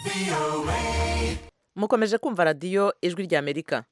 mukomeje kumva radiyo ijwi ry'amerika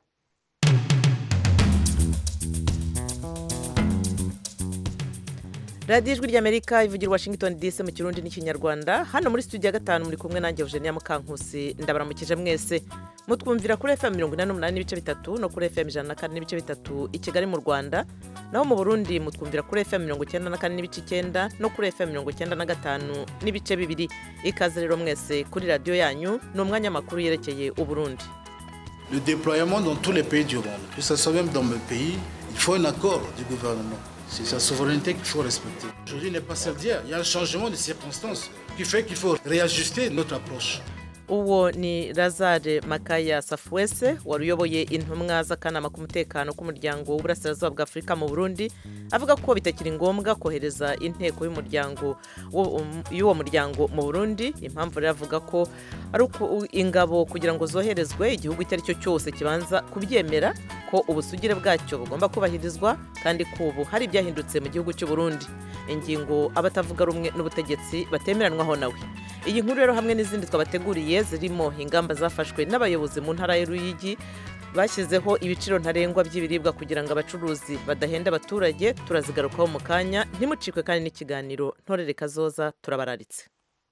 radiyo ijwi ry'amerika ivugira washington dc mu kirundi n'ikinyarwanda hano muri studio ya gatanu muri kumwe nanjye eugenia mukankusi ndabaramukije mwese mutwumvira kuri fm mirongo inani n'umunani n'ibice bitatu no kuri fm ijana na kane n'ibice bitatu i kigali mu rwanda naho mu burundi mutwumvira kuri fm mirongo icyenda na kane n'ibice icyenda no kuri fm mirongo icyenda na gatanu n'ibice bibiri ikaze rero mwese kuri radiyo yanyu ni umwanya makuru yerekeye uburundi Le déploiement dans tous les pays du monde, que ce soit même dans mes pays, il faut un accord du gouvernement. C'est sa souveraineté qu'il faut respecter. Aujourd'hui n'est pas celle d'hier. Il y a un changement de circonstances qui fait qu'il faut réajuster notre approche. uwo ni lazare makaya safuwese wari uyoboye intumwa z'akanama k'umutekano k'umuryango w'uburasirazuba bwa afurika mu burundi avuga ko bitakiri ngombwa kohereza inteko y'umuryango y'uwo muryango mu burundi impamvu rero avuga ko ari uko ingabo kugira ngo zoherezwe igihugu icyo ari cyo cyose kibanza kubyemera ko ubusugire bwacyo bugomba kubahirizwa kandi ko ubu hari ibyahindutse mu gihugu cy'u Burundi ingingo abatavuga rumwe n'ubutegetsi batemeranwaho nawe iyi nkuru rero hamwe n'izindi twabateguriye zirimo ingamba zafashwe n'abayobozi mu ntara y'uruyigi bashyizeho ibiciro ntarengwa by'ibiribwa kugira ngo abacuruzi badahenda abaturage turazigarukaho mu kanya ntimucikwe kandi n'ikiganiro ntorere kazoza turabararitse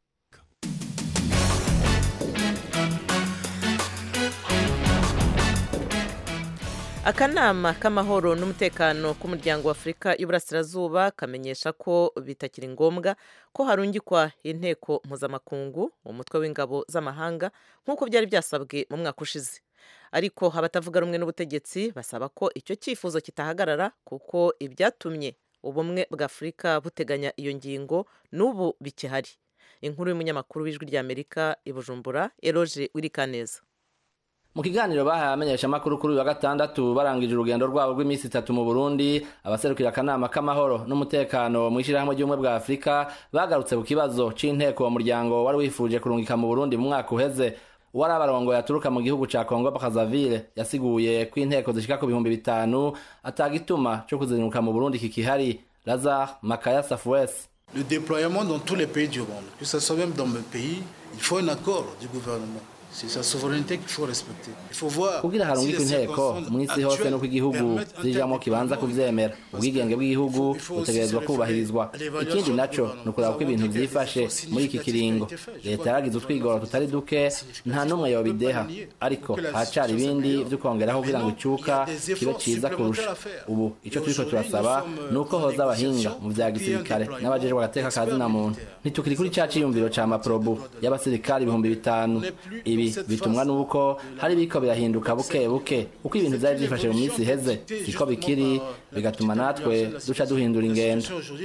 akanama k'amahoro n'umutekano k'umuryango wa afurika y'uburasirazuba kamenyesha ko bitakiri ngombwa ko harungikwa inteko mpuzamakungu umutwe w'ingabo z'amahanga nk'uko byari byasabwe mu mwaka ushize ariko abatavuga rumwe n'ubutegetsi basaba ko icyo cyifuzo kitahagarara kuko ibyatumye ubumwe bwa afurika buteganya iyo ngingo n'ubu bikihari inkuru y'umunyamakuru w'ijwi ry'amerika i bujumbura eroge wirikaneza mu kiganiro bahaye abamenyeshamakuru kuri uyu wa gatandatu barangije urugendo rwabo rw'iminsi itatu mu burundi abaserukira akanama k'amahoro n'umutekano mu ishyirahamwe ry'ubumwe bwa afurika bagarutse ku kibazo c'inteko uwo muryango wari wifuje kurungika mu burundi mu mwaka uheze uwari abarongo yaturuka mu gihugu ca kongo bakazavire yasiguye ko inteko zishika ku bihumbi bitanu atagituma co kuzinduka mu burundi kikihari lazar makaya safuwesi Le déploiement dans tous les pays du monde, que ce soit même dans mes pays, il faut un accord du gouvernement. C'est sa souveraineté qu'il faut respecter. Il faut voir kugira harungikwe inteko mu isi hose nuko igihugu zijamwo kibanza kuvyemera ubwigenge bw'igihugu butegerezwa kubahirizwa ikindi naco ni ukuraba ko ibintu vyifashe muri iki kiringo leta yaragize utwigoro tutari duke nta n'umwe yobideha ariko haracari ibindi vyo kongeraho kugira ngo icuka kibe ciza kurusha ubu ico turiko turasaba ni uko hoza abahinga mu vya gisirikare n'abajejwe agateka ka zina muntu ntitukiri kuri ca ciyumviro ca maprobu y'abasirikari ibihumbi bitanu ibi bitumwa nuko hari biko birahinduka buke buke uko ibintu vyari vyifashe mu minsi iheze siko bikiri bigatuma natwe duca duhindura ingendo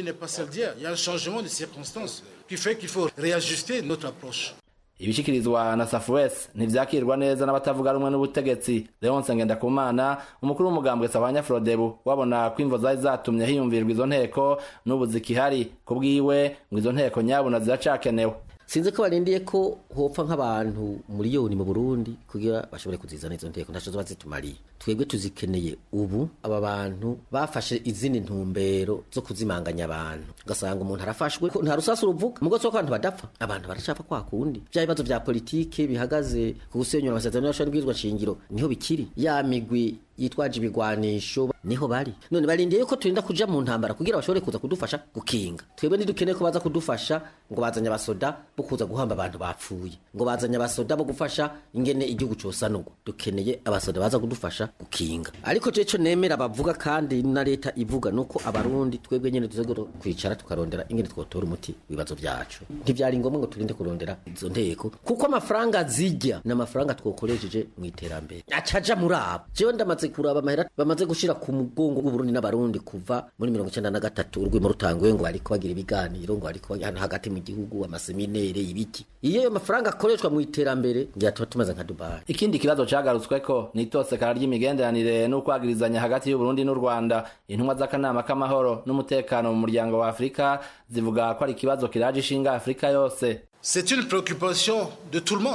ibishikirizwa na safuwesi ntivyakirwa neza n'abatavuga rumwe n'ubutegetsi leonse ngendakumana umukuru w'umugambwe sabanya frodebu wabona ko imvo zari zatumye hiyumvirwa izo nteko n'ubu zikihari ku bwiwe ngo izo nteko nyabuna ziracakenewe sinzi ko barindiye ko hopfa nk'abantu miliyoni mu burundi kugira bashobore kuzizana izo nteko ntaco zoba zitumariye twebwe tuzikeneye ubu aba bantu bafashe izindi ntumbero zo kuzimanganya abantu ugasanga umuntu arafashwe nta rusasu ruvuga mugo ko abantu badapfa abantu baracapfa kwa kundi vya bibazo vya politike bihagaze ku gusenyura amasezerano y'ashobora bwizwa shingiro niho bikiri ya migwi yitwaje ibigwanisho niho bari none barindiye yuko turinda kuja mu ntambara kugira bashobore kuza kudufasha gukinga twebwe ntidukeneye ko baza kudufasha ngo bazanye abasoda bo kuza guhamba abantu bapfuye ngo bazanye abasoda bo gufasha ingene igihugu cosanurwa dukeneye abasoda baza kudufasha gukinga ariko je co nemera bavuga kandi na leta ivuga nuko abarundi twebwe nyene tuzogera kwicara tukarondera ingene twotora umuti ibibazo vyacu ntivyari ngombwa ngo turinde kurondera izo nteko kuko amafaranga zijya ni amafaranga twokoresheje mu iterambere acaja muri abo jewe ndamaze kuraba amahera bamaze gushira ku mugongo w'uburundi n'abarundi kuva muri mirongo icenda na gatatu urwimo rutanguye ngo bariko bagira ibiganiro ngo bariko hano hagati mu gihugu amaseminere ibiki iyo ayo mafaranga akoreshwa mu iterambere ngira tuba tumaze nka dubayi ikindi kibazo cagarutsweko ni itosekara ry'imigenderanire n'ukwagirizanya hagati y'uburundi n'u rwanda intumwa z'akanama k'amahoro n'umutekano mu muryango wa afurika zivuga ko ari ikibazo kiraje ishinga afurika yose C'est une préoccupation de tout le monde.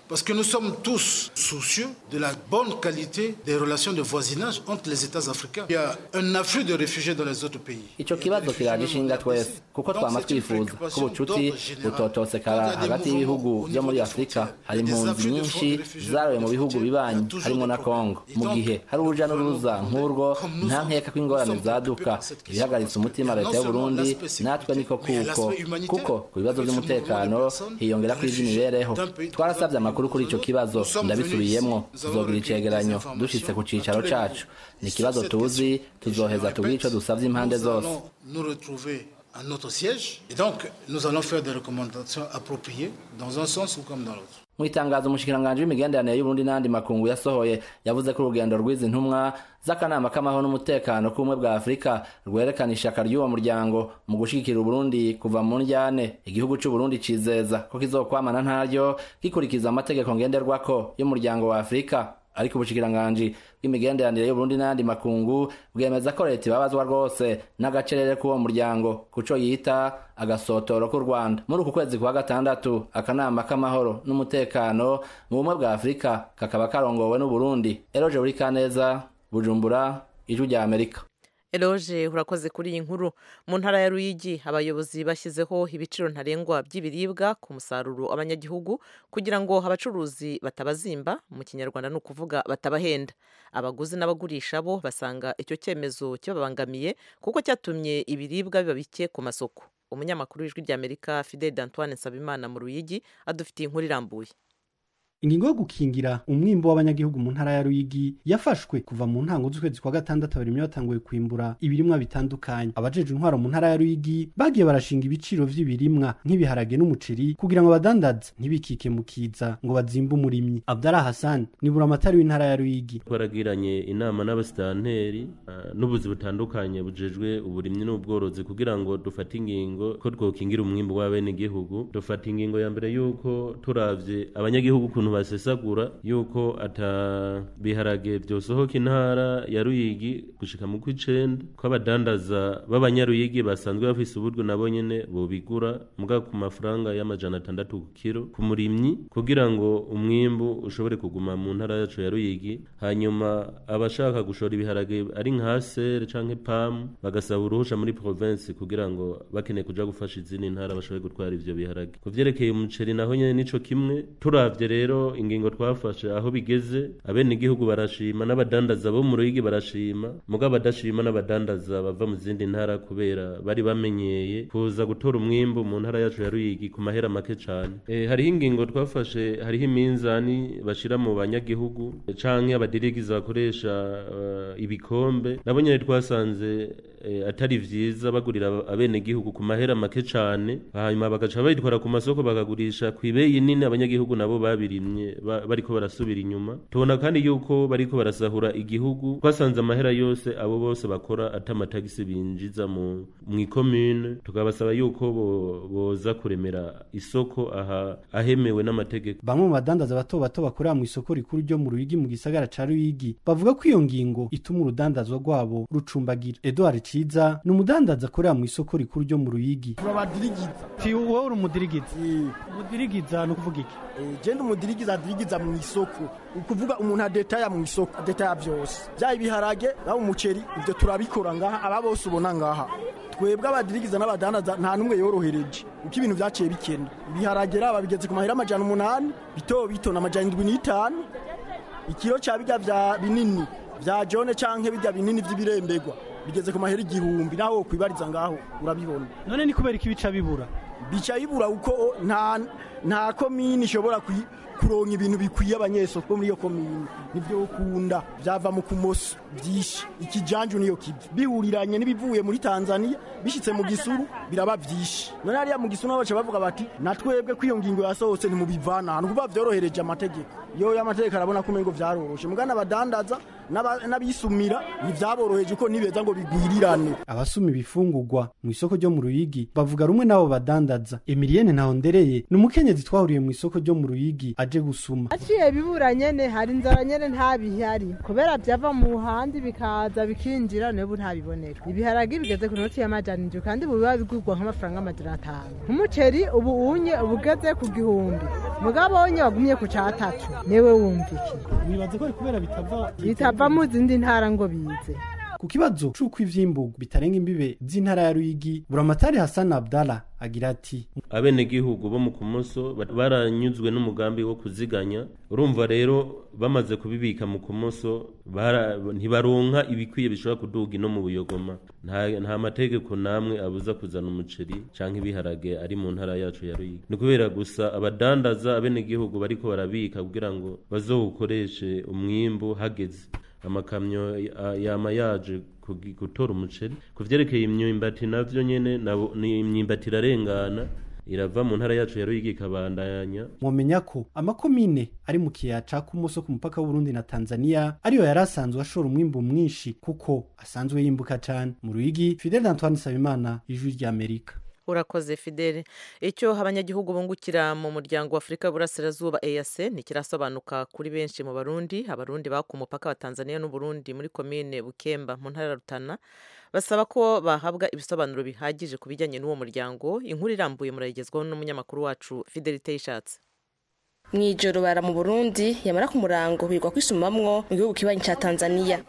Parce que nous sommes tous soucieux de la bonne qualité des relations de voisinage entre les États africains. Il y a un afflux de réfugiés dans les autres pays. ico kibazo kiraje ishinga twese kuko twama twifuza ko ubucuti butotosekara hagati y'ibihugu vyo muri afurika hari impunzi nyinshi zaroye mu bihugu bibanyi harimo na kongo mu gihe hari uruja n'uruza nk'urwo nta nkeka ko ingorane zaduka ibihagaritse umutima leta y'uburundi natwe niko kuko kuko ku bibazo vy'umutekano hiyongera ko ivy'imibereho twarasavye amakuru kuri ico kibazo ndabisubiyemwo tuzogira icegeranyo dushitse ku cicaro cacu ni ikibazo tuzi tuzoheza tubwire ico dusavye impande zose nous retrouver à notre siège. Et donc, nous allons faire des recommandations appropriées dans un sens ou comme dans l'autre. mu itangazo umushikiranganji w'imigenderanire y'uburundi n'andi makungu yasohoye yavuze ko urugendo rw'izi ntumwa z'akanama k'amahoro n'umutekano k'ubumwe bwa afurika rwerekana ishaka ry'uwo muryango mu gushigikira uburundi kuva mu njyane igihugu c'uburundi cizeza ko kizokwamana ntaryo gikurikiza amategeko ngenderwako y'umuryango wa afurika ariko ubushikiranganji bw'imigenderanire y'uburundi n'ayandi makungu bwemeza ko leta ibabazwa rwose n'agacerere k'uwo muryango kuco yita agasotoro k'u rwanda muri uku kwezi kwa gatandatu akanama k'amahoro n'umutekano mu bumwe bwa afurika kakaba karongowe n'uburundi eroje buri kaneza bujumbura ijwi rya amerika eroge urakoze kuri iyi nkuru mu ntara ya ruyigi abayobozi bashyizeho ibiciro ntarengwa by'ibiribwa ku musaruro abanyagihugu kugira ngo abacuruzi batabazimba mu kinyarwanda ni ukuvuga batabahenda abaguzi n'abagurisha bo basanga icyo cyemezo kibabangamiye kuko cyatumye ibiribwa biba bike ku masoko umunyamakuru w'ijwi ry'amerika fidel d'antoine nsabimana mu ruyigi adufitiye inkuru irambuye ingingo yo gukingira umwimbo w'abanyagihugu mu ntara ya Ruyigi yafashwe kuva mu ntango z'ukwezi kwa gatandatu abarimyi batanguye kwimbura ibirimwa bitandukanye abajeje intwaro mu ntara ya Ruyigi bagiye barashinga ibiciro vy'ibirimwa nk'ibiharage n'umuceri kugira ngo abadandaza ntibikike mu kiza ngo bazimbe umurimyi Abdallah Hassan ni buramatari w'intara ya Ruyigi twaragiranye inama n'abasitanteri uh, n'ubuzi butandukanye bujejwe uburimyi n'ubworozi kugira ngo dufate ingingo ko twokingira umwimbo w'abenegihugu dufata ingingo ya mbere yuko turavye abanyagihugu ukuntu basesagura yuko ata biharage vyosohoka intara ya Ruyigi gushika mu kw'icenda ko abadandaza b'abanyaruyigi basanzwe bafise uburyo nabo nyene bobigura muga ku mafaranga y'amajana atandatu ku kiro ku murimyi kugira ngo umwimbu ushobore kuguma mu ntara yacu ya Ruyigi hanyuma abashaka gushora ibiharage ari nka sere canke pam bagasaba uruhusha muri province kugira ngo bakeneye kuja gufasha izindi ntara bashobore gutwara ivyo biharage ku vyerekeye umuceri naho nyene nico kimwe turavye rero ingingo twafashe aho bigeze abenegihugu barashima n'abadandaza bo mu Ruyigi barashima muga badashima n'abadandaza bava mu zindi ntara kubera bari bamenyeye kuza gutora umwimbu mu ntara yacu ya Ruyigi ku mahera make cane e, hariho ingingo twafashe hariho iminzani bashira mu banyagihugu canke abadirigiza bakoresha uh, ibikombe nabo nyene twasanze e, atari vyiza bagurira abenegihugu ku mahera make cane hanyuma bagaca bayitwara ku masoko bakagurisha kw'ibeyi nini abanyagihugu nabo babirimye bariko barasubira inyuma tubona kandi yuko bariko barasahura igihugu twasanze amahera yose abo bose bakora ata amatagisi binjiza mu ikomune tukabasaba yuko boza kuremera isoko aha ahemewe n'amategeko bamwe mu badandaza bato bato bakorera mu isoko rikuru ryo mu Ruyigi mu gisagara ca Ruyigi bavuga ko iyo ngingo ituma urudandazwa rwabo rucumbagira Edouard Ciza ni umudandaza akorera mu isoko rikuru ryo mu Ruyigi turabadirigiza ti wowe uri umudirigiza umudirigiza ni ukuvuga iki genda umudirigiza adirigiza mu isoko ukuvuga umuntu adetaya mu isoko adetaya byose byaba ibiharage byaba umuceri ibyo turabikora ngaha aba bose ubona ngaha twebwe abadirigiza n'abadandaza nta n'umwe yorohereje uko ibintu byaciye bikenda ibiharage raba bigeze ku mahera amajana umunani bito bito na amajana indwi n'itanu ikiro cya bijya bya binini bya jone cyangwa bijya binini by'ibirembegwa bigeze ku mahera igihumbi nawe wokwibariza ngaho urabibona none ni kubera iki bica bibura bica bibura uko nta nta komini ishobora kuronka ibintu bikwiye abanyesoko muri iyo komini nibyo ukunda byava mu kumoso byinshi ikijanju niyo kivi bihuriranye n'ibivuye muri Tanzania bishitse mu gisuru biraba byinshi none hariya mu gisuru baca bavuga bati natwebwe ko iyo ngingo yasohotse ntimubivana ahantu kuba vyorohereje amategeko yo y'amategeko arabona ko umengo vyaroroshe mugana abadandaza n'abisumira ntivyaboroheje uko nibeza ngo bigwirirane abasuma ibifungurwa mu isoko ryo mu Ruyigi bavuga rumwe nabo badandaza Emilienne Ntahondereye ni umukenyezi twahuriye mu isoko ryo mu Ruyigi aje gusuma aciye bibura nyene hari inzara nyene nta bihari kubera byava mu handi bikaza bikinjira nebu ntabibonera ibiharage bigeze ku noti y'amajana indwi kandi buba bigurwa nk'amafaranga amajana atanu nk'umuceri ubu unye ubugeze ku gihumbi mugabo wonye wagumye ku catatu niwe wumva iki wibaza ko ari kubera bitava bitava mu zindi ntara ngo bize ku kibazo c'uko ivyimburwa bitarenga imbibe z'intara ya Ruyigi buramatari Hassan Abdallah agira ati abenegihugu bo mu kumoso ba- baranyuzwe n'umugambi wo kuziganya urumva rero bamaze kubibika mu kumoso bara- ntibaronka ibikwiye bishobora kuduga ino mu buyogoma nta, nta mategeko namwe abuza kuzana umuceri canke ibiharage ari mu ntara yacu ya Ruyigi ni kubera gusa abadandaza abenegihugu bariko barabika kugira ngo bazowukoreshe umwimbu hageze amakamyo ya- yama yaje kugi- gutora umuceri ku vyerekeye imyumbati navyo nyene nabo- ni imyumbati irarengana irava mu ntara yacu ya Ruyigi ikabandanya mwomenya ko amakomine ari mu kiyaya ca Kumoso ku mupaka w'Uburundi na Tanzania ariyo yari asanzwe ashora umwimbu mwinshi kuko asanzwe yimbuka cane mu Ruyigi Fidel Antoine Sabimana ijwi rya Amerika urakoze fidele icyo abanyagihugu bungukira mu muryango wa afurika y'uburasirazuba EAC ntikirasobanuka kuri benshi mu barundi abarundi baka umupaka wa tanzania n'uburundi muri komine bukemba mu ntara ya rutana basaba ko bahabwa ibisobanuro bihagije ku bijyanye n'uwo muryango inkuru irambuye murayigezwaho n'umunyamakuru wacu fidelite yishatse mu ijoro bara mu burundi yamara ku murango bigwa kwisumamwo mu gihugu kibanyi ca tanzania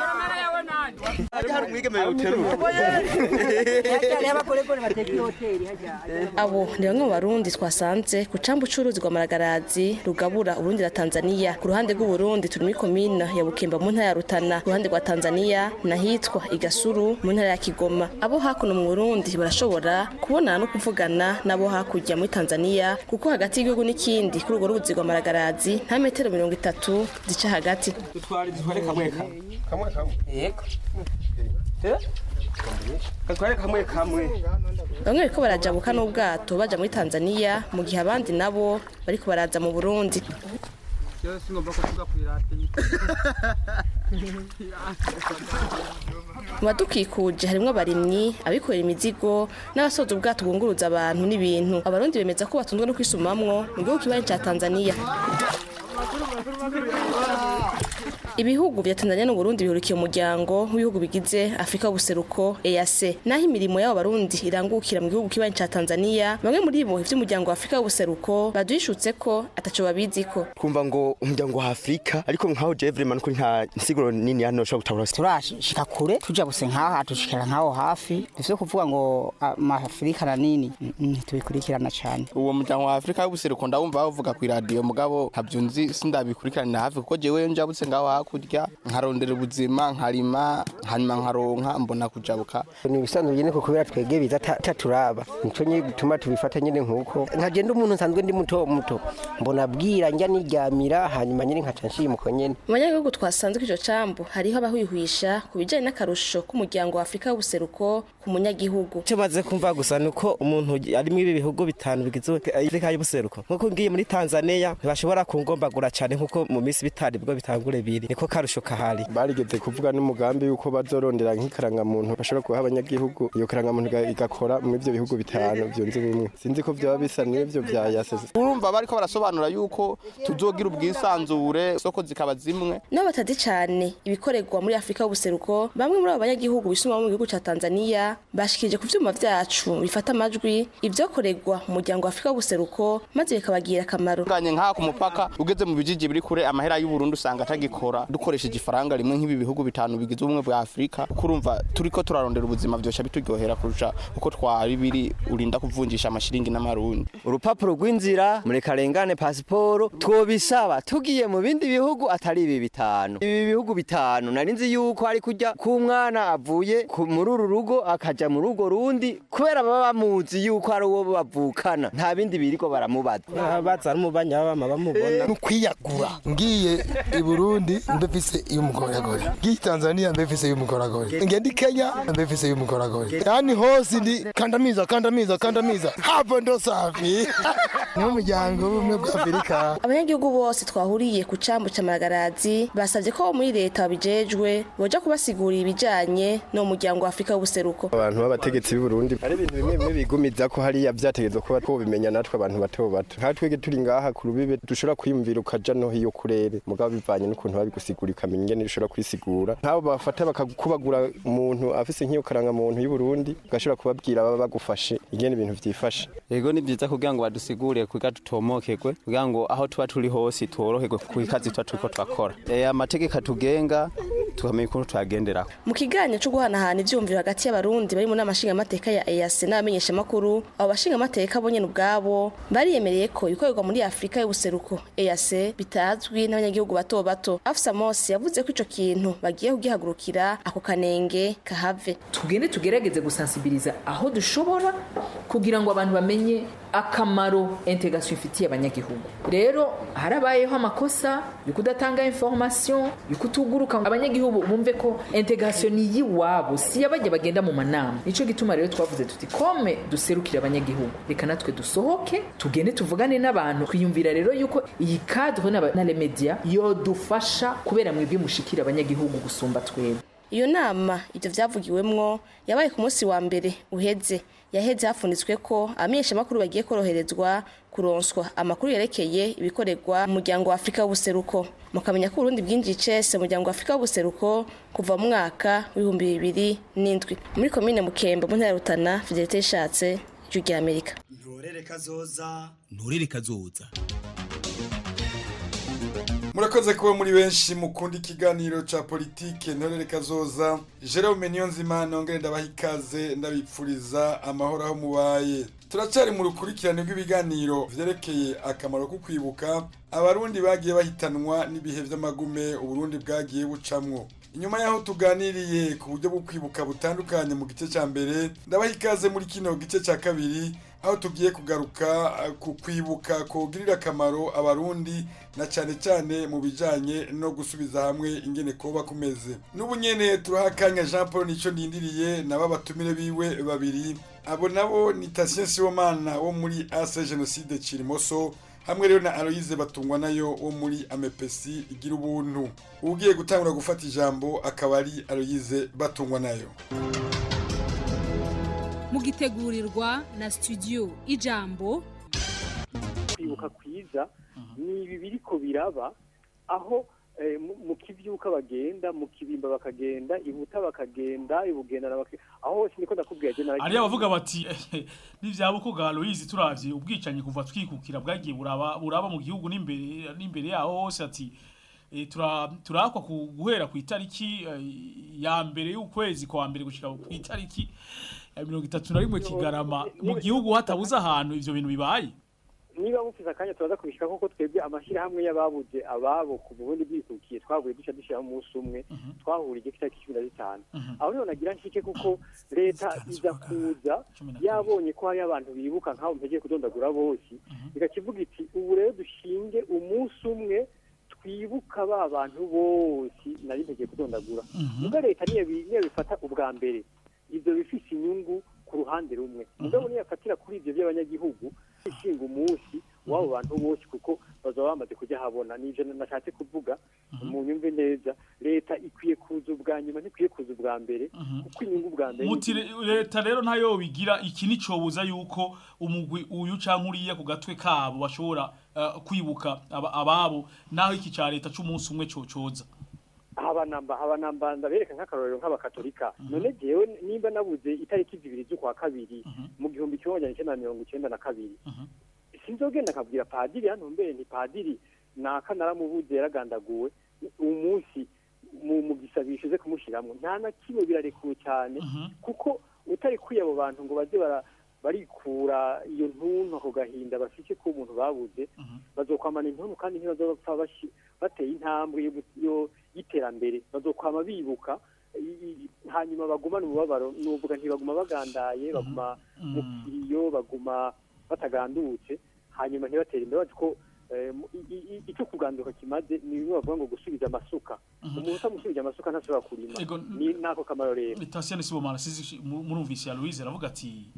abo ni bamwe mu barundi twasanze ku cambu c'uruzi rwa maragarazi rugabura uburundi na tanzania ku ruhande rw'uburundi turi muri komine ya bukemba mu ntara ya rutana ku ruhande rwa tanzania nahitwa igasuru mu ntara ya kigoma abo hakuno mu burundi barashobora kubonana no kuvugana n'abo hakurya muri tanzania kuko hagati y'igihugu n'ikindi kuri urwo ruzi rwa maragarazi nta metero mirongo itatu zica hagati dutware dutware kamwe kamwe kamwe kamwe yego dutware kamwe kamwe bamwe bariko barajabuka n'ubwato baja muri tanzania mu gihe abandi nabo bariko baraza mu burundi cyose ngomba kuvuga ku irate mu badukikuje harimwo abarimyi abikorera imizigo n'abasoza ubwato bwunguruza abantu n'ibintu abarundi bemeza ko batunzwe no kwisumamwo mu gihugu kibanyi ca tanzania ibihugu vya tanzania n'uburundi bihurikiye umuryango w'ibihugu bigize afurika y'ubuseruko eac naho imirimo y'abo barundi irangukira mu gihugu kibanyi ca tanzania bamwe muri bo ivy'umuryango wa afurika y'ubuseruko baduhishutse ko ataco babiziko kumva ngo umuryango wa afurika ariko nkaho jewe vraiment ko nta nsiguro nini hano ushobora gutahura turashika kure tuja buse nkaha dushikira nkaho hafi ivyo kuvuga ngo amafurika na nini ntitubikurikirana cane uwo muryango wa afurika y'ubuseruko ndawumva bavuga ku iradiyo mugabo ntavyunzi sindabikurikiranira hafi kuko jewe njabutse ngaho hakurya nkarondera ubuzima nkarima hanyuma nkaronka mbona kujabuka ni ibisanzwe nyene ko kubera twege biza taturaba nico nyine gituma tubifata nyene nkuko nkagenda umuntu nsanzwe ndi muto muto mbona bwira njya niryamira hanyuma nyine nkaca nshimuko nyene mu banyagihugu twasanze kw'ico cambu hariho abahwihwisha ku bijanye n'akarusho k'umuryango wa afurika y'ubuseruko ku munyagihugu icyo maze kumva gusa ni uko umuntu ari muri ibi bihugu bitanu bigize afurika y'ubuseruko nk'uko ngiye muri tanzania ntibashobora kungombagura cyane nk'uko mu minsi bitari bwo bitangure biri niko karusho kahari barigeze kuvuga n'umugambi yuko bazorondera nk'ikarangamuntu bashobora kuha abanyagihugu iyo karangamuntu igakora mu ivyo bihugu bitanu byunze ubumwe sinzi ko vyoba bisa n'ivyo vya yasese urumva bariko barasobanura yuko tuzogira ubwisanzure isoko zikaba zimwe nabo batazi cane ibikorerwa muri afurika y'ubuseruko bamwe muri abo banyagihugu bisumamo mu gihugu ca tanzania bashikirije ku vyuma vyacu bifata amajwi ivyokorerwa mu muryango wa afurika y'ubuseruko maze bikabagira akamaro nganye nk'aha ku mupaka ugeze mu bijiji biri kure amahera y'uburundi usanga atagikora dukoresheje ifaranga rimwe nk'ibi bihugu bitanu bigize ubumwe bwa afurika kuko urumva turiko turarondera ubuzima vyosha bituryohera kurusha uko twari biri urinda kuvunjisha amashiringi n'amarundi urupapuro rw'inzira murekarengane pasiporo twobisaba tugiye mu bindi bihugu atari ibi bitanu ibi bihugu bitanu nari nzi yuko ari kujya k'umwana avuye muri uru rugo akaja mu rugo rundi kubera baba bamuzi yuko ari uwo bavukana nta bindi biriko baramubaza baza n'umubanyi b'abama bamubona nukwiyagura ngiye i burundi mbefise y'umugoragore ngiye tanzania mbefise y'umugoragore ngende kenya mbefise y'umugoragore yani hose ndi kandamiza kandamiza kandamiza hapo ndo safi n'umuryango w'ubumwe bwa afurika abanyagihugu bose twahuriye ku cambu ca maragarazi basavye ko muri leta babijejwe boja kubasigurira ibijanye no muryango wa afurika y'ubuseruko abantu b'abategetsi b'i Burundi hari ibintu bimwe bimwe bigumiza ko hariya vyategezwe kuba twobimenya natwe abantu bato bato nka twege turi ngaha ku rubibe dushobora kwiyumvira ukaja no hiyo kurere mugabo bivanye n'ukuntu gusigura ikamenya ingene ishobora kwisigura nk'abo bafata bakakubagura umuntu afise nk'iyo karangamuntu y'u Burundi ugashobora kubabwira baba bagufashe ingene ibintu vyifashe Ego ni vyiza kugira ngo badusigurire kugira tutomokegwe kugira ngo aho tuba turi hose tworoherwe ku kazi tuba turiko turakora e, amategeko atugenga tukamenya ukuntu tuyagenderako mu kiganiro cyo guhanahana ivyumviro hagati y'abarundi bari mu nama nshingamateka ya EAC n'abamenyeshamakuru abo bashingamateka bo nyene ubwabo bariyemereye ko ibikorerwa muri Afurika y'ubuseruko EAC bitazwi n'abanyagihugu bato bato Afsa Mosi yavuze ko ico kintu bagiye kugihagurukira ako kanenge kahave tugende tugerageze gusansibiriza aho dushobora kugira ngo abantu bamenye akamaro integration ifitiye abanyagihugu rero harabayeho amakosa yo kudatanga information yo kutuguruka abanyagihugu bumve ko integration ni yiwabo si yabajya bagenda mu manama nico gituma rero twavuze tuti kome duserukira abanyagihugu reka natwe dusohoke tugende tuvugane n'abantu twiyumvira rero yuko iyi cadre na, na les media yodufasha kubera mwebwe mushikira abanyagihugu gusumba twebwe iyo nama ibyo byavugiwemwo yabaye ku munsi wa mbere uheze yaheze hafunditswe ko abamenyeshamakuru bagiye koroherezwa kuronswa amakuru yerekeye ibikorerwa mu muryango wa afurika w'ubuseruko mukamenya ko uburundi bwinjiye icese mu muryango wa afurika w'ubuseruko kuva mu mwaka w'ibihumbi bibiri n'indwi muri komine mukembe mu ntara ya rutana fidelite yishatse ijwi rya amerika ntorere kazoza ntorere kazoza murakoze kuba muri benshi mukunda ikiganiro ca politike ntorere kazoza Jerome Niyonzima nongere ndabaha ikaze ndabipfuriza amahoro aho mubaye turacari mu rukurikirane rw'ibiganiro vyerekeye akamaro ko kwibuka abarundi bagiye bahitanwa n'ibihe vy'amagume uburundi bwagiye bucamwo inyuma yaho tuganiriye ku buryo bwo kwibuka butandukanye mu gice ca mbere ndabaha ikaze muri kino gice ca kabiri aho tugiye kugaruka ku kwibuka kugirira akamaro abarundi na cyane cyane mu bijanye no gusubiza hamwe ingene koba kumeze n'ubu nyene turaha akanya Jean Paul nico ndindiriye nabo batumire biwe babiri abo nabo ni Tatien Sibomana wo muri Ase Genocide Cirimoso hamwe rero na Aloise batungwa nayo wo muri Amepesi igira ubuntu ugiye gutangura gufata ijambo akaba ari Aloise batungwa nayo mugitegurirwa na studio ijambo kwibuka kwiza ni ibi biriko biraba aho mu kivyuka bagenda mu kibimba bakagenda ibuta bakagenda ibugendana aho hose niko ndakubwiye je ari abavuga bati nivyabuko ga Aloise turavye ubwicanyi kuva twikukira bwagiye buraba buraba mu gihugu n'imbere n'imbere yaho hose ati turakwa guhera ku itariki ya mbere y'ukwezi kwa mbere gushika ku itariki ya mirongo itatu na rimwe kigarama mu gihugu hatabuze ahantu ivyo bintu bibaye niba mufise akanya turaza kubishika koko twebwe amashyirahamwe y'ababuze ababo ku burundi bwikukiye twavuye duca dushyiraho umunsi umwe twahuriye ku itariki cumi na zitanu aho niho nagira nshike kuko leta iza kuza yabonye ko hariyo abantu bibuka nk'abo mpegeye kudondagura bose igakivuga iti ubu rero dushinge umunsi umwe twibuka ba bantu bose nari mpegeye kudondagura muga leta niyo bifata ubwa mbere ibyo bifise inyungu ku ruhande rumwe mugabo niyo afatira kuri ibyo by'abanyagihugu ishinga umunsi w'abo bantu bose kuko bazaba bamaze kujya habona n'ibyo nashatse kuvuga mu nyumve neza leta ikwiye kuza ubwa nyuma ntikwiye kuza ubwa mbere kuko inyungu bwa mbere muti leta rero ntayo bigira iki nicobuza yuko umugwi uyu canke uriya ku gatwe kabo bashobora kwibuka ababo naho iki ca leta c'umunsi umwe cocoza habanamba habanamba ndabereka nk'akarorero nk'abakatolika none jewe nimba nabuze itariki zibiri z'ukwa kabiri mu gihumbi kimwe magana icyenda na mirongo icyenda na kabiri sinzogenda akabwira padiri hano mbere ni padiri naka naramubuze yaragandaguwe umunsi mu gisabisho ze kumushyiramo nta na kimwe birarekuwe cyane kuko utari kwiye abo bantu ngo baze barikura iyo ntuntu ako gahinda bafite ko umuntu babuze bazokwamana intuntu kandi ntibazopfa bateye intambwe y'iterambere bazokwama bibuka hanyuma bagumana umubabaro nuvuga ntibaguma bagandaye baguma mu kiriyo baguma batagandutse hanyuma ntibatere imbere bazi ko icyo kuganduka kimaze ni bimwe bavuga ngo gusubiza amasuka umuntu utamusubije amasuka ntashobora kurima ni nako kamaro rero Tasiyani Sibomana sizi murumvise ya Louise aravuga ati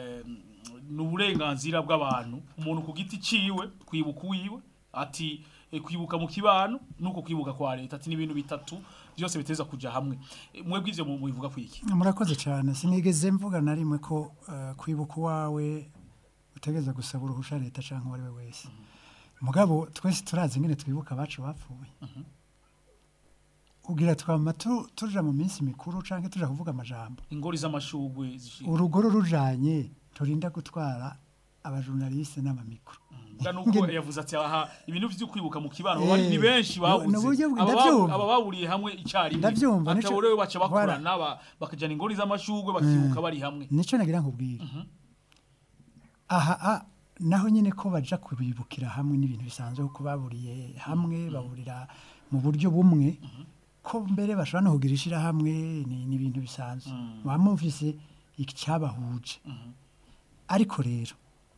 ni uburenganzira bw'abantu umuntu ku giti ciwe kwibuka uwiwe ati kwibuka mu kibano nuko kwibuka kwa leta ati n'ibintu bitatu byose biteza kuja hamwe mwebwe ivyo mubivuga kwiki murakoze cyane sinigeze mvuga na rimwe ko kwibuka uwawe utegeza gusaba uruhusha leta cyangwa uwo ari we wese mugabo twese turazi nyine twibuka abacu bapfuye kugira twama tu- tuja mu minsi mikuru canke tuja kuvuga amajambo ingori z'amashugwe zishinga urugoro rujanye turinda gutwara abajurnaliste n'amamikro Nga nuko Ngene- yavuze ati aha ibintu vyo kwibuka mu kibano Eh, bari ni benshi no- babuze n'uburyo bwi- Aba babu- ndavyumva. aba baburiye hamwe icyarimwe Ndavyumva, nico- ataborewe baca Voilà. bakorana ba- bakajana ingori z'amashugwe bakibuka bari hamwe nico nagira nkubwire aha a naho nyine ko baja kubibukira hamwe n'ibintu bisanzwe kuko baburiye hamwe baburira mu buryo bumwe ko mbere bashobora no kugira ishirahamwe ni ni ibintu bisanzwe muba mufise icyabahuje ariko rero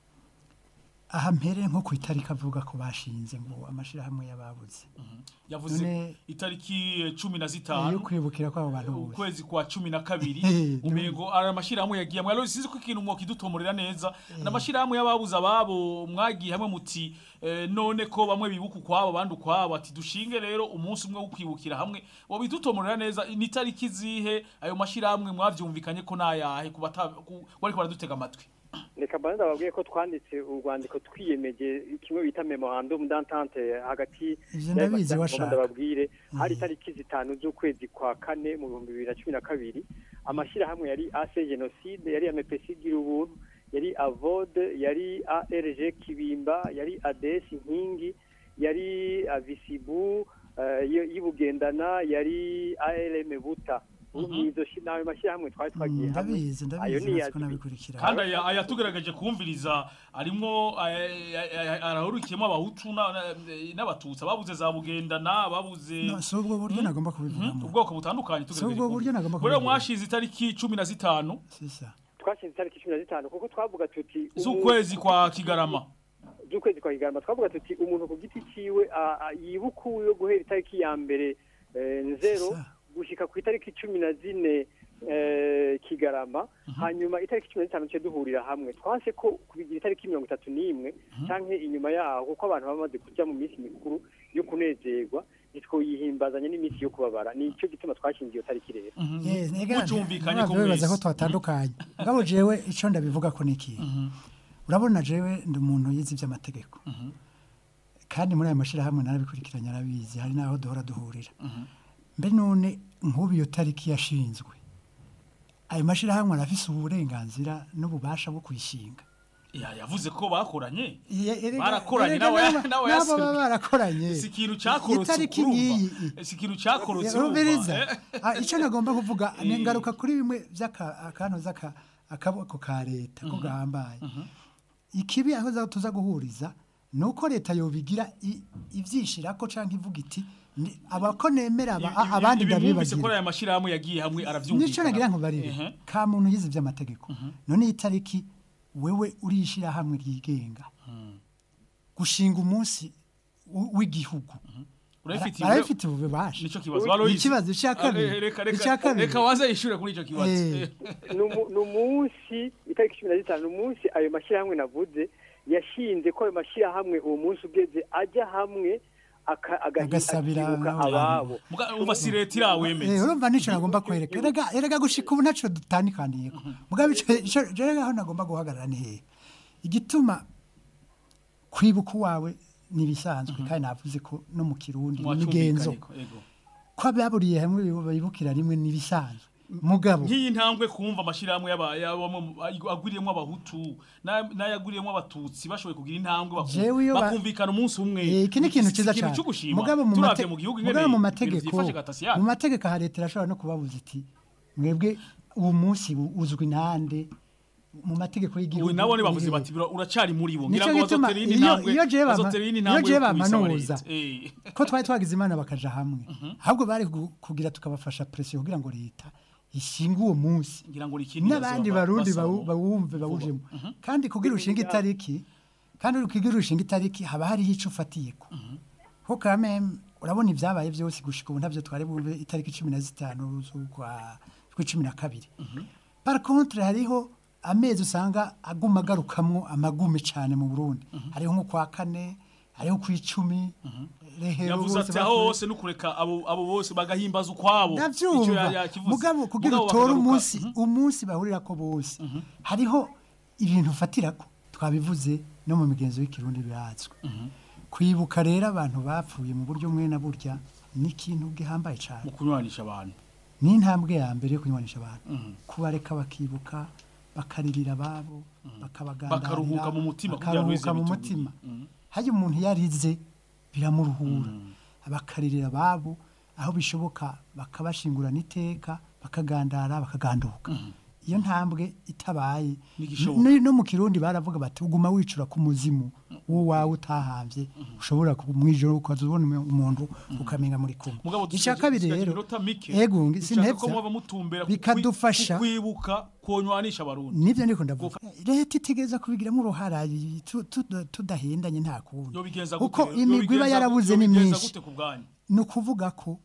aha mpere nko ku itariki avuga ko bashinze ngo amashirahamwe y'ababuze yavuze None- itariki eh, cumi na yo zitanu kwibukira kw'abo bantu bose ukwezi kwa cumi na kabiri Eh, umengo ari amashirahamwe yagiye hamwe rero sinzi ko ikintu mwokidutomorera neza n'amashirahamwe y'ababuze ababo mwagiye hamwe muti eh, none ko bamwe bibuka ukwabo abandi ukwabo ati dushinge rero umunsi umwe wo kwibukira hamwe wobidutomorera neza ni itariki zihe ayo mashirahamwe mwavyumvikanye ko nayahe ku bata- ku- bariko baradutega amatwi reka mbanza ndababwiye ko twanditse urwandiko twiyemeje kimwe bita memorandum d'entente hagati Ivyo ndabizi y'ayo washaka. ndababwire hari itariki zitanu z'ukwezi kwa kane mu bihumbi bibiri na cumi na kabiri amashyirahamwe yari ase jenoside yari amepesi gira ubuntu yari avode yari arg kibimba yari ades inkingi yari avisibu eh, y- y'ubugendana yari arm buta izo shi- nayo mashyirahamwe twari twagiye hamwe ndabizi ayo ndabizi ni natwe ko nabikurikira kandi aya aya tugerageje kumviriza arimwo arahurikiyemo abahutu na- na- n'abatutsi ababuze za bugendana ababuze No, si ubwo buryo nagomba kubivugamo ubwoko butandukanye Si ubwo buryo nagomba rero kubivuga. mwashize itariki cumi na zitanu twashinze itariki cumi na zitanu kuko twavuga tuti z'ukwezi kwa kigarama z'ukwezi kwa kigarama twavuga tuti umuntu ku giti ciwe a- a- yibuka uwo guhera itariki ya mbere eh, nzero gushika ku itariki cumi na zine eh, kigarama hanyuma itariki cumi na zitanu duce duhurira hamwe twanse ko kubigira itariki mirongo itatu n'imwe canke inyuma yaho kuko abantu baba bamaze kuja mu minsi mikuru yo kunezerwa ntitwoyihimbazanye n'iminsi yo kubabara nico gituma twashinze iyo tariki rero Yes, ega- mucumvikanye ko nabavyo bibaza ko mwese. twatandukanye mugabo jewe ico ndabivuga ko niki urabona jewe ndi umuntu yize ivy'amategeko kandi muri ayo mashirahamwe narabikurikiranye arabizi hari n'aho duhora duhurira mbe none nk'ubu iyo tariki yashinzwe ayo mashirahamwe arafise uburenganzira n'ububasha bwo kuyishinga Ya, yavuze ko bakoranye Ye- erega- barakoranye erega nawe n'aba- nawe n'abo baba yaseruka. barakoranye si ikintu cyakorotse itariki urumva. ngiyi si ikintu cyakorotse urumviriza urumva, eh. Ah, icyo nagomba kuvuga ni Eh. ingaruka kuri bimwe by'akantu akaboko ka leta ko gahambaye ikibi aho za- tuza guhuriza ni uko leta yobigira i- ivyishirako canke ivuga iti ni- abako nemera aba- Ibi- abandi ibi mwumvise ko ndabibagira aya mashirahamwe yagiye hamwe nico aravyumvikana nagira nkubarire Ehe. ka muntu yize ivy'amategeko none iyi tariki wewe urishira hamwe ryigenga gushinga umunsi w- w'igihugu Urabifitiye- arabifitiye ububasha Nico kibazo. Ni Aloys. ikibazo cya kabiri Ah, reka- reka- icya kabiri reka waze yishure kuri ico kibazo Eh. ni umu- ni umunsi itariki cumi na zitanu ni umunsi ayo mashyirahamwe navuze yashinze ko ayo mashyirahamwe uwo munsi ugeze ajya hamwe aka- agahi- Agasabira akibuka abantu. ababo Muga- umva si leta irawemeza Eh, urumva nico nagomba kwereka erega erega gushika ubu ntaco dutanikaniyeko mugabo ico ico rero aho nagomba guhagarara ni hehe igituma kwibuka uwawe nibisanzwe kandi navuze ko no mu kirundi imigenzo Mwacumvikanyeko, ego. ko ababuriye hamwe bibukira rimwe nibisanzwe mugabo nk'iyi ntambwe kumva amashirahamwe y'aba- y'abamo- agwiriyemwo abahutu na- n'ayagwiriyemwo abatutsi bashoboye kugira intambwe baku- Jewe iyo ba- bakumvikana umunsi umwe Eh, iki ni ikintu Si cyiza ikintu cyane cyo gushima mugabo mu turavye mate- mu gihugu mugabo ingene mu ibintu mategeko vyifashe gatasiya mu mategeko aha leta irashobora no kubabuza iti mwebwe uwo munsi u- uzwi nande mu mategeko y'igihugu ubu nabo bavuze urihe?" bati "Bira- uracari muri bo ngira Nico ngo gituma bazotera iyindi iyo ntambwe iyo jewe bama- bazotera iyindi iyo ntambwe jewe yo kubisaba bamanuza leta. Eh. ko twari twagize imana bakaja hamwe ahubwo bari gu- kugira tukabafasha presiyo kugira ngo leta ishinge uwo munsi ngira ngo rikindi n'abandi barundi bawu- bawumve bawujemo kandi kugira ushinga itariki kandi kugira ushinga itariki haba hariho ico ufatiyeko ko kame urabona ibyabaye byose gushika ubu ntabyo twari bumve itariki cumi na zitanu z'ukwa cumi na kabiri par contre hariho amezi usanga aguma agarukamwo amagume cyane mu burundi hariho nko kwa kane hariho ku icumi rehero yavuze bose ati aho bapfuye. hose no kureka abo abo bose bagahimbaza ukwabo Ico ndabyumva ya- yakivuze. mugabo kugira Mugabo utore bakagaruka- umunsi umunsi bahurira ko bose hariho ibintu ufatira ko twabivuze no mu migenzo y'ikirundi birazwi kwibuka rero abantu bapfuye mu buryo mwe na burya ni ikintu gihambaye cyane mu kunywanisha abantu ni intambwe ya mbere yo kunywanisha abantu Mhm. kubareka bakibuka bakaririra ababo bakabagandarira Bakaruhuka mu mutima kugira ngo bakaruhuka mu bize mutima hajya umuntu yarize biramuruhura bakaririra ababo aho bishoboka bakabashingurana iteka bakagandara bakaganduka iyo ntambwe itabaye N'igishoboka. no no mu kirundi baravuga bati uguma wicura ku muzimu wowawe utahambye ushobora ku- mwijoro ukaza ubona umuntu ukamenya muri kumwe mugabo icya kabiri rero iminota mike ego dushaka ko sinhebya muba mutumbera ku bikadufasha kwi- ku kwibuka konywanisha abarundi nibyo ndiko ndavuga leta itegereza kubigiramo uruhara y- tu- tu- tudahendanye nta kundi yobigenza kuko gute imigwi iba Yobigenza- yarabuze ni yobigenza myinshi gute ku bwanyu ni ukuvuga ko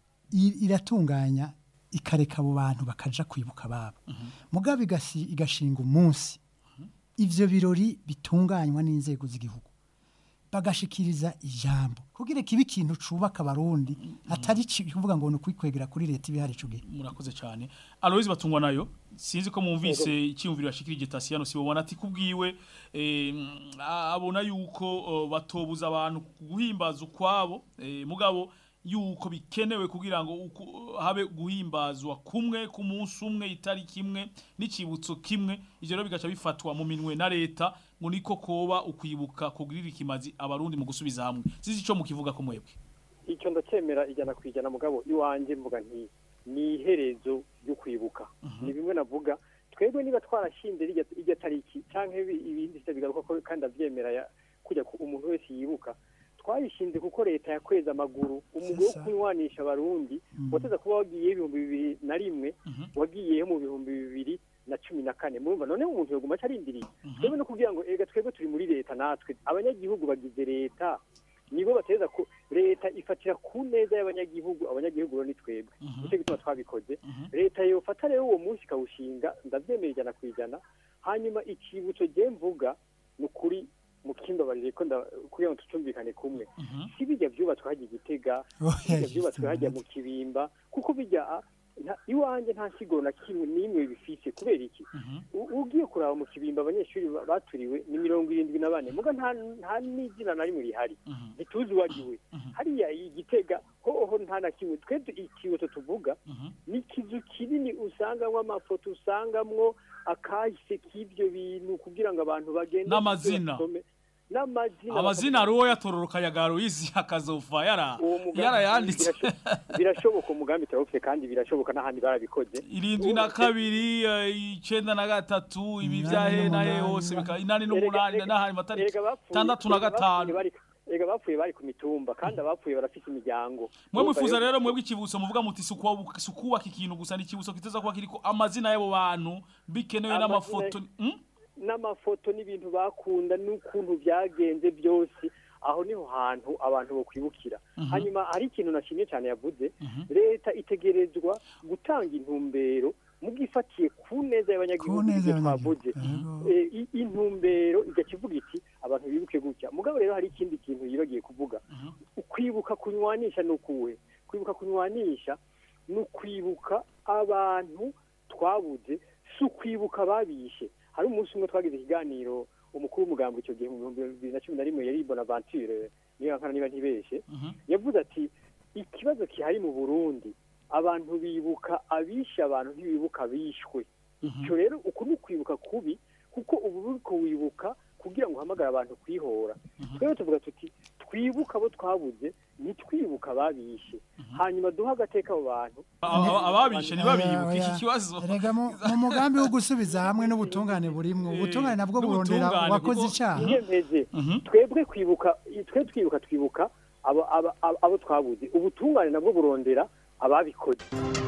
i- iratunganya ikareka abo bantu bakaja kwibuka ababo mugabo igasi- igashinga umunsi ivyo birori bitunganywa n'inzego z'igihugu bagashikiriza ijambo kugira kibe ikintu cubaka abarundi atari ci- kuvuga ngo ni ukwikwegera kuri leta ibihari ico gihe murakoze cyane aloyizi batungwa nayo sinzi ko mwumvise icyiyumviro yashikirije tasiyano sibobona ati kubwiwe eh, mm, abona yuko oh, batobuza abantu guhimbaza ukwabo eh, mugabo yuko bikenewe kugira ngo uku- habe guhimbazwa kumwe ku munsi umwe itariki imwe n'icibutso kimwe ivyo rero bigaca bifatwa mu minwe na leta ngo niko koba ukwibuka kugirira ikimazi abarundi mu gusubiza hamwe sizi ico mukivuga ko mwebwe icyo ndacyemera ijana ku ijana mugabo iwanjye mvuga nti ni iherezo ryo kwibuka ni bimwe navuga twebwe niba twarashinze rirya irya tariki cyangwa ibi- ibindi se bigaruka ko kandi abyemera ya- kujya ku umuntu wese yibuka twayishinze kuko leta yakweza amaguru umugwi wo kunywanisha abarundi wateza kuba wagiyeho ibihumbi bibiri na rimwe wagiyeho mu bihumbi bibiri na cumi na kane murumva none umuntu yoguma acarindiriye twebwe no kugira ngo ega twebwe turi muri leta natwe abanyagihugu bagize leta nibo bateza ko leta ifatira ku neza y'abanyagihugu abanyagihugu rero ni twebwe nicyo gituma twabikoze leta yofata rero uwo munsi ikawushinga ndabyemera ijana ku ijana hanyuma ikibutso je mvuga ni ukuri mukimbabarire ko nda- kugira ngo tucumvikane kumwe si bijya byubatswe hajya igitega si bijya byubatswe hajya mu kibimba kuko bijya ah, nta- iwanjye nta nsiguro na kimwe n'imwe bifise kubera iki U- ugiye kuraba mu kibimba abanyeshuri ba- baturiwe ni mirongo irindwi na bane muga nta nta n'izina na rimwe rihari ntituzi uwagiwe hariya igitega hoho nta na kimwe twe tu- ikibuto tuvuga ni ikizu kinini usangamwo amafoto usangamwo akahise k'ibyo bintu kugira ngo abantu bagende N'amazina. basome. n'amazina amazina ari uwo yatororoka ya garoyizi akazova yara Uwo mugambi yarayanditse birasho- birashoboka umugambi turawufite kandi birashoboka n'ahandi barabikoze irindwi na kabiri eh, icenda na gatatu ibi vyahe nahe hose bika inani n'umunani n'ahandi matariki Erega bapfuye- tandatu na erega bapfuye gatanu bari- erega bapfuye bari ku mitumba kandi abapfuye barafite imiryango mwe mwifuza rero mwebwe ikibuso muvuga muti si ukuwa- si ukubaka ikintu gusa ni ikibuso kiteza kuba kiriko amazina y'abo bantu bikenewe Amazina- n'amafoto Hmm? n'amafoto n'ibintu bakunda n'ukuntu byagenze byose aho niho hantu abantu bokwibukira Mhm. hanyuma hari ikintu nashimye cyane yavuze leta itegerezwa gutanga intumbero mugifatiye ku neza y'abanyagihugu neza ibyo y'abanyagihugu, twavuze Eh, i- intumbero igaca ivuga iti abantu bibuke gutya mugabo rero hari ikindi kintu yibagiye kuvuga ukwibuka kunywanisha ni ukuwe kwibuka kunywanisha ni ukwibuka abantu twabuze si ukwibuka ababishe hari umunsi umwe twagize ikiganiro umukuru w'umugambi icyo gihe mu bihumbi bibiri na cumi na rimwe yari bonaventure niba nkana niba ntibeshe yavuze ati ikibazo gihari mu burundi abantu bibuka abishe abantu ntibibuka abishwe icyo rero uku ni ukwibuka kubi kuko ubu uriko wibuka kugira ngo uhamagare abantu kwihora twebwe tuvuga tuti twibuka abo twabuze ntitwibuka ababishe hanyuma duhe agateka abo bantu Aba- ababishe ntibabibuke iki kibazo erega mu mu mugambi wo gusubiza hamwe n'ubutungane burimwo ubutungane nabwo burondera n'ubutungane, uwakoze kuko- icyaha iyemeze twebwe kwibuka twe twibuka twibuka abo abo- abo- abo twabuze ubutungane nabwo burondera ababikoze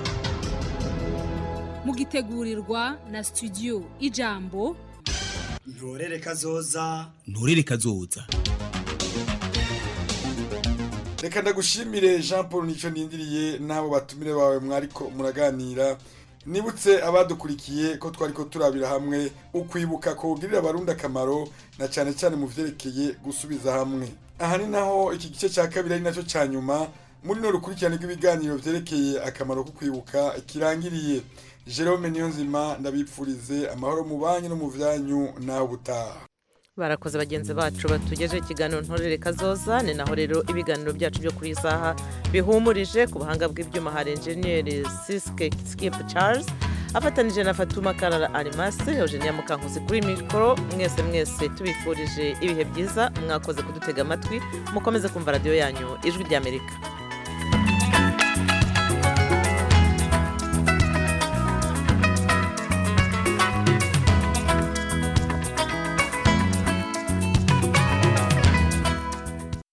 mugitegurirwa na studio ijambo ntorere kazoza ntorere kazoza reka ndagushimire jean paul nicyo nindiriye n'abo batumire bawe mwariko muraganira nibutse abadukurikiye ko twari ko turabira hamwe ukwibuka kugirira abarundi akamaro na cyane cyane mu vyerekeye gusubiza hamwe aha ni naho iki gice cya kabiri ari nacyo cya nyuma muri no rukurikirane rw'ibiganiro vyerekeye akamaro ko kwibuka kirangiriye jerome niyonzima ndabipfurize amahoro mu banyu no mu vyanyu naho ubutaha barakoze bagenzi bacu batugejeho ikiganiro ntorere kazoza ni naho rero ibiganiro byacu byo kuri iyi saha bihumurije ku buhanga bw'ibyuma hari enjeniyeri siske skip charles afatanije na fatuma karara arimasi eugenia mukankusi kuri mikoro mwese mwese tubifurije ibihe byiza mwakoze kudutega amatwi mukomeze kumva radiyo yanyu ijwi ry'amerika